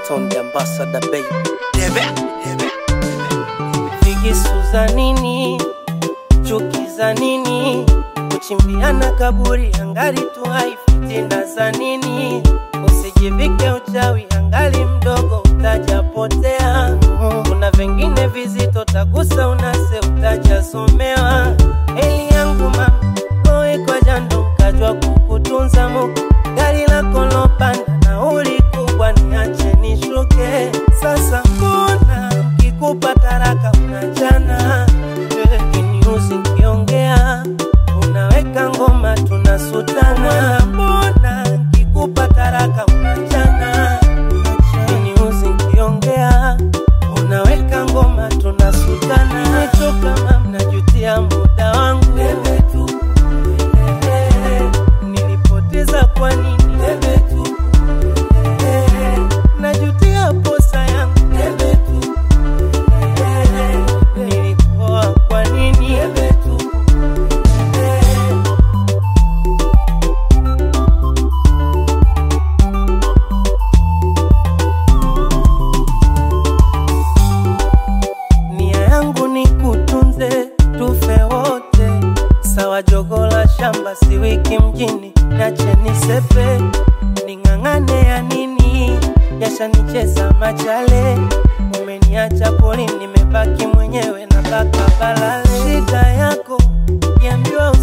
Stone the ambassador baby. Debe, debe. Figisu za nini? Chuki za nini? Kuchimbiana kaburi angali tu hai, fitina za nini? Usijivike uchawi angali mdogo, utajapotea. Kuna vingine vizito, tagusa unase, utajasomewa. Eli yangu mama, oe kwa jando, kajwa kukutunza Mungu. Gari lako lopanda, nauli kubwa, niache nishuke. Sasa mbona kikupa taraka unachana kiniuzi nkiongea unaweka ngoma tunasutana mbona kikupa taraka unachana kiniuzi nkiongea unaweka ngoma tunasutana nimechoka mam najutia muda wangu nilipoteza kwa nini najutia posa yangu nilikuwa kwa nini nia yangu ni kutunze tufe wote sawa jogola shamba si wiki mjini nache nisepe ning'ang'ane ya nini yashanicheza machale umeniacha poli nimebaki mwenyewe na baka balale shida yako kiambiwa